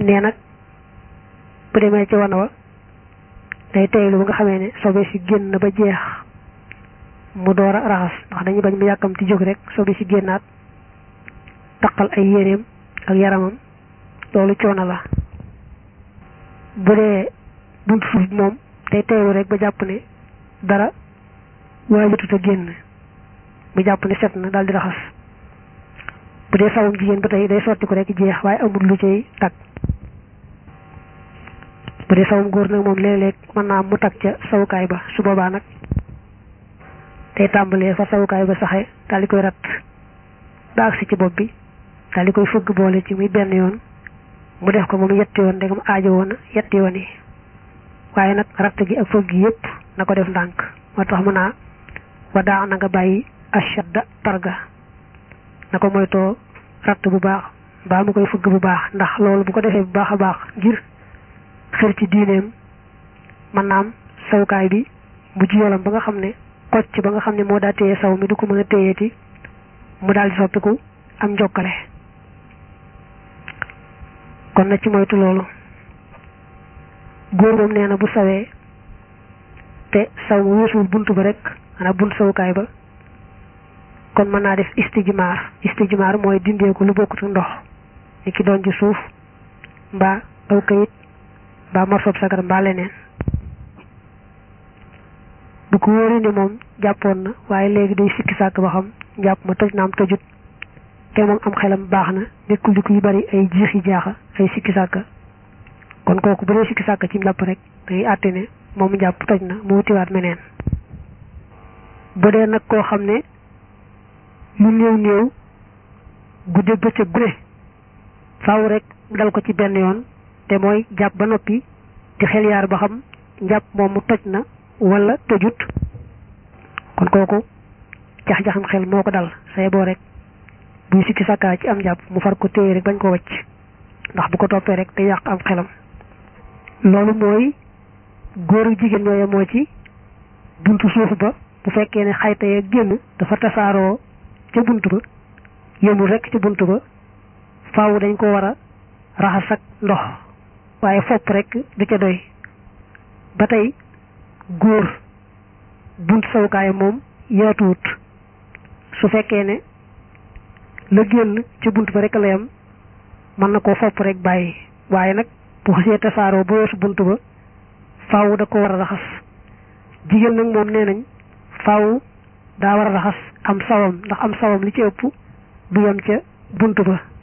nee nag bu demee ci wana wa day teylu ba nga xamee ne sobe si génn ba jeex mu door a raxas ndax dañuy bañ mu yàkkamti jóg rek sobe si génnaat taqal ay yéreem ak yaramam loolu coono la bu dee buntu suuf moom day teylu rek ba jàpp ne dara waajatut a génn mu jàpp ne set na daal di raxas bu dee sawum jigéen ba tey day sotti ko rek jeex waaye amul lu cay tag bu dee sawum góor nag moom léeg-léeg mën naa mu tag ca sawukaay ba su boobaa nag day tàmbalee fa sawukaay ba saxe daal di koy rat ba agsi ci bopp bi daal di koy fëgg boole ci muy benn yoon mu def ko moom yetti yoon ndegam aajo woon yetti yoon yi waaye nag ratt gi ak fëgg gi yépp na ko def ndànk moo tax mu naa wa daa na nga bàyyi ashadda targa na ko moytoo ratt bu baax mbaa mu koy fëgg bu baax ndax loolu bu ko defee bu baax a baax ngir xër ci diineem mën naam sawukaay bi mu ji yolam ba nga xam ne kocc ba nga xam ne moo daa téye saw mi du ko mën a téyeeti mu daal di soppiku am njokkale kon na ci moytu loolu góor moom nee na bu sawee te saw mu weesuwul bunt ba rek maanaam bunt sawukaay ba kon mën naa def istijmaar istijmaar mooy dindeeku lu bokkut ndox ni ki doon ci suuf mbaa aw kayit mbaa morsob sagar mbaa leneen bu ko wóoree ni moom jàppoon na waaye léegi day sikki sàkk ba xam jàpp ma toj na am tojut te moom am xelam baax na nekkul di ko yu bari ay jiix yi jaaxa ay sikki sàkk kon kooku bu dee sikki sàkk ci njàpp rek day àtte ne moom njàpp toj na mu wutiwaat meneen bu dee nag koo xam ne lu néew néew gudde bëccëg gune faaw rek dal ko ci benn yoon te mooy jàpp ba noppi di xel yaar ba xam njàpp moom mu toj na wala tojut kon kooku jax-jaxam xel moo ko dal say boo rek buy sikki sàkkaa ci am jàpp mu far ko téye rek bañ ko wacc ndax bu ko toppee rek te yàq am xelam loolu mooy góor ak jigéen ñooye moo ci buntu suuf ba bu fekkee ne xayta ya génn dafa tasaaroo ca bunt ba yëmul rek ci bunt ba faaw dañ ko war a raxas ak ndox waaye fopp rek du ca doy ba tey góor bunt sawukaay moom yaatuwut su fekkee ne la génn ci bunt ba rek la yam mën na koo fopp rek bàyyi waaye nag bu xasee tasaaroo ba weesu bunt ba faaw da ko war a raxas jigéen nag moom nee nañ faaw daa war a raxas am sawam ndax am sawam li ci ëpp du yam ca bunt ba